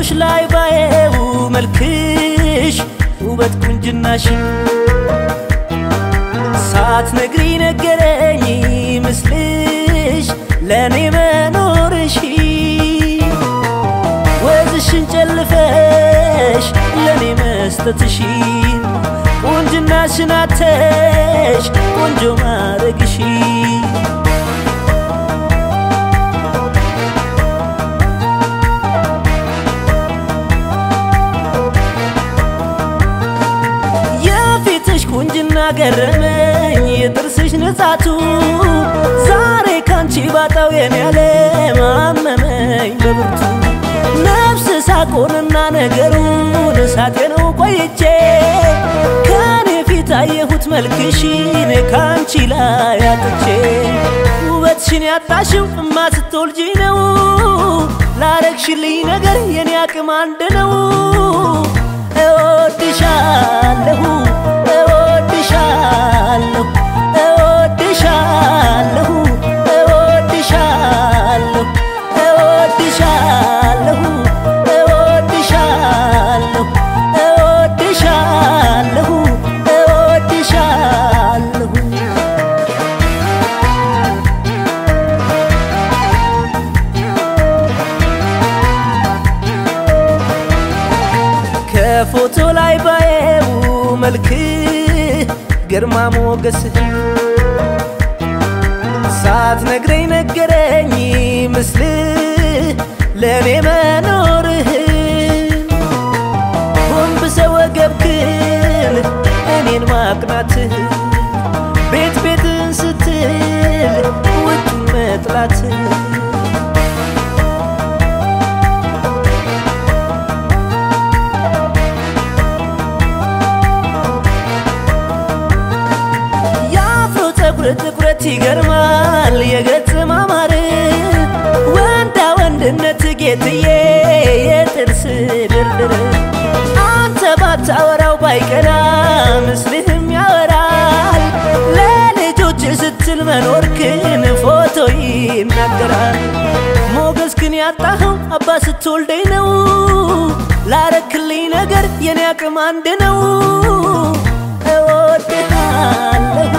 ፎቶሽ ላይ ባየው መልክሽ ውበት ቁንጅናሽን ሳትነግሪ ነገረኝ ምስልሽ ለእኔ መኖርሽ ወዝሽን ጨልፈሽ ለእኔ መስጠትሽ ቁንጅናሽን አተሽ ቆንጆ ማረግሽ የፊትሽ ቁንጅና ገረመኝ የጥርስሽ ንጻቱ ዛሬ ካንቺ ባጣው የኔ ዓለም አመመኝ በብርቱ ነፍስ ሳቆንና ነገሩን ሳጤነው ቆይቼ ከኔ ፊት አየሁት መልክሽን ካንቺ ላይ አጥቼ ውበትሽን ያጣሽው እማ ስትወልጂ ነው ላረግሽልኝ ነገር የኔ አቅም አንድ ነው እወድሻለሁ እወድሻለሁ እወድሻለሁ እወድሻለሁ እወድሻለሁ እወድሻለሁ እወድሻለሁ እወድሻለሁ ከፎቶ ላይ ባየው መልክ ግርማ ሞገስህ ሳትነግረኝ ነገረኝ ምስል ለእኔ መኖርህን ጎንብሰ ወገብክን እኔን ማቅናትህ ቤት ቤትን ስትል ውጩን መጥላትህ የአፍሮ ፀጉር ጥቁረት ይገርማል የገጽ ማማር ወንዳ ወንድነት ጌትዬ የጥርስ ድርድር አንተ ባታወራው ባይቀና ምስልህም ያወራል ለልጆች ስትል መኖርክን ፎቶ ይናገራል ሞገስክን ያጣኸው አባ ስትወልደኝ ነው ላረክልኝ ነገር የኔ አቅም አንድ ነው እወድሃለሁ